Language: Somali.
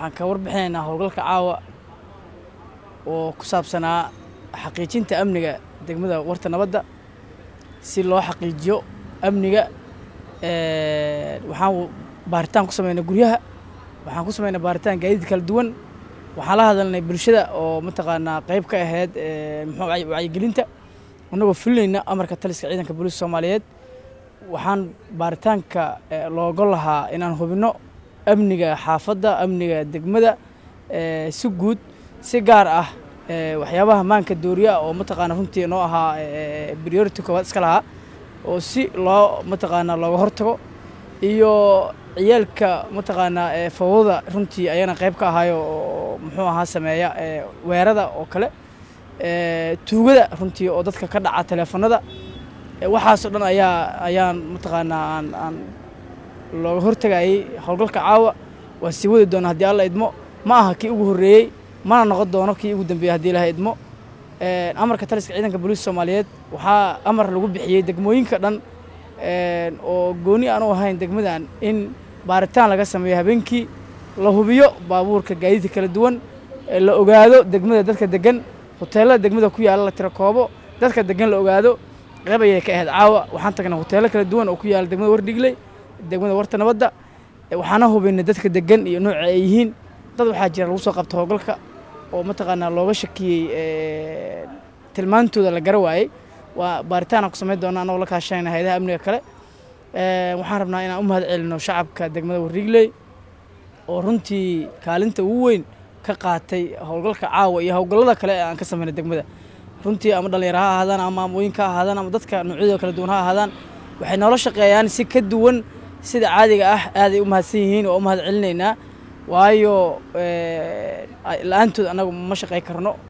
waxaan ka warbixinaynaa howlgalka caawa oo ku saabsanaa xaqiijinta amniga degmada warta nabadda si loo xaqiijiyo amniga waxaan baaritaan ku sameynay guryaha waxaan ku sameynay baaritaan gaadiid kala duwan waxaan la hadalnay bulshada oo mataqaanaa qayb ka ahayd muxuu wacyigelinta annagoo fulinayna amarka taliska ciidanka booliiska soomaaliyeed waxaan baaritaanka looga lahaa inaan hubinno amniga xaafadda amniga degmada si guud si gaar ah waxyaabaha maanka dooriya oo mataqaana runtii noo ahaa priority koowaad iska lahaa oo si loo mataqaanaa looga hortago iyo ciyaalka mataqaanaa fawdada runtii ayana qayb ka ahayo oo muxuu ahaa sameeya weerada oo kale tuugada runtii oo dadka ka dhaca teleefanada waxaasoo dhan ayaa ayaan mataqaanaa aan aan looga hortagayay howlgalka caawa waan sii wadi doona haddii alla idmo ma aha kii ugu horreeyey mana noqon doono kii ugu dambeeyey haddii ilaha idmo amarka taliska ciidanka booliiska soomaaliyeed waxaa amar lagu bixiyey degmooyinka dhan oo gooni aan u ahayn degmadan in baaritaan laga sameeyo habeenkii la hubiyo baabuurka gaadiidka kala duwan la ogaado degmada dadka degan hoteelada degmada ku yaalla la tiro koobo dadka degan la ogaado qayb ayay ka ahayd caawa waxaan tagnay hoteelo kala duwan oo ku yaalla degmada wardhigley degmada warta nabadda waxaana hubinay dadka degan iyo nooca ay yihiin dad waxaa jira lagu soo qabta howlgalka oo mataqaanaa looga shakiyey tilmaantooda la gara waayey waa baaritaan aan ku samayn doona annagoo la kaashanayna hayadaha amniga kale waxaan rabnaa inaan u mahad celino shacabka degmada warrigley oo runtii kaalinta ugu weyn ka qaatay howlgalka caawa iyo howlgallada kale ee aan ka samaynay degmada runtii ama dhallinyaro ha ahaadaan ama amooyinka ha ahaadaan ama dadka noocyadooda kala duwan ha ahaadaan waxay noola shaqeeyaan si ka duwan sida caadiga ah aaday u mahadsan yihiin oo u mahad celinaynaa waayo la-aantood annagu ma shaqey karno